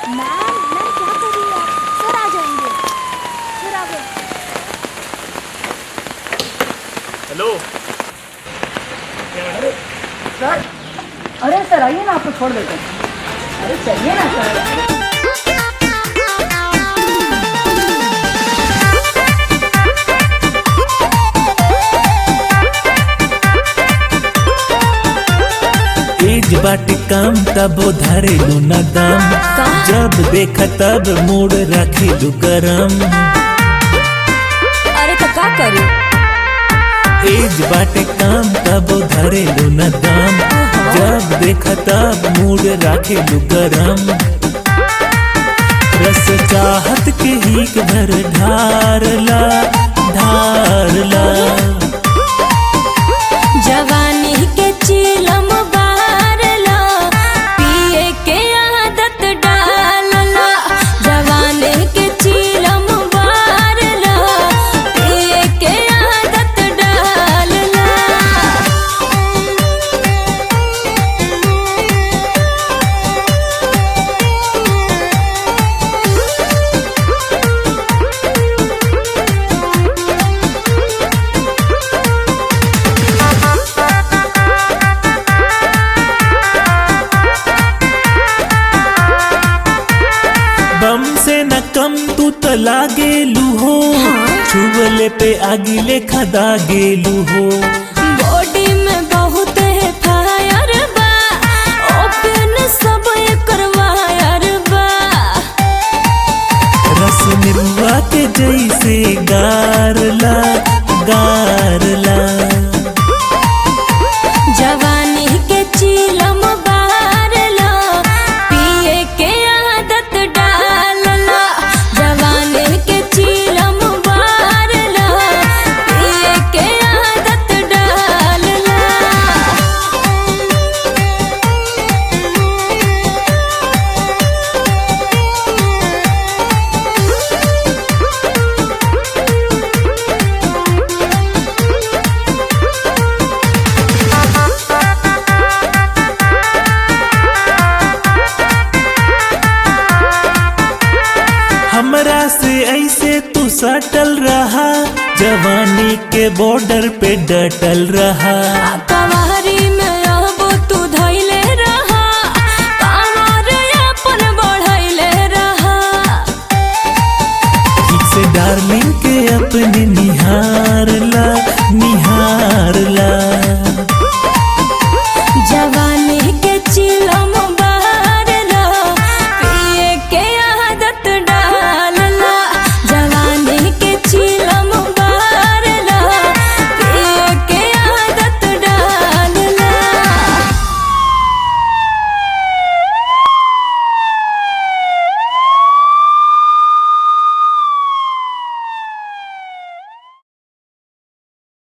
ma'am ma'am क्या कर रही है सर आ जाएंगे सर आ गए हेलो सर अरे सर आइए ना आपको छोड़ देते हैं अरे चलिए ना सर तेज बाटे काम तब धरेलू न दम जब देख तब मूड रखेलू गरम अरे तो का करी तेज बाटे काम तब धरेलू न दम जब देख तब मूड रखेलू गरम रस चाहत के ही भर ढारला ढारला जवानी के चीलम बारला पिए के आदत डालला जवानी के चीलम बारला पिए के आदत डालला बम से न कम तू त लागेलू हो छुवले पे आगी लेखा दागेलू हो बॉडी में बहुत है फायर बा ओपन सब एकर वायर बा रस निरुआ के जैसे गारला गारला जवानी के चीलम बारला पिए के आदत डालला जवानी के चीलम बारला पिए के आदत डालला हमरा से ऐसे तू सटल रहा जवानी के बॉर्डर पे डटल रहा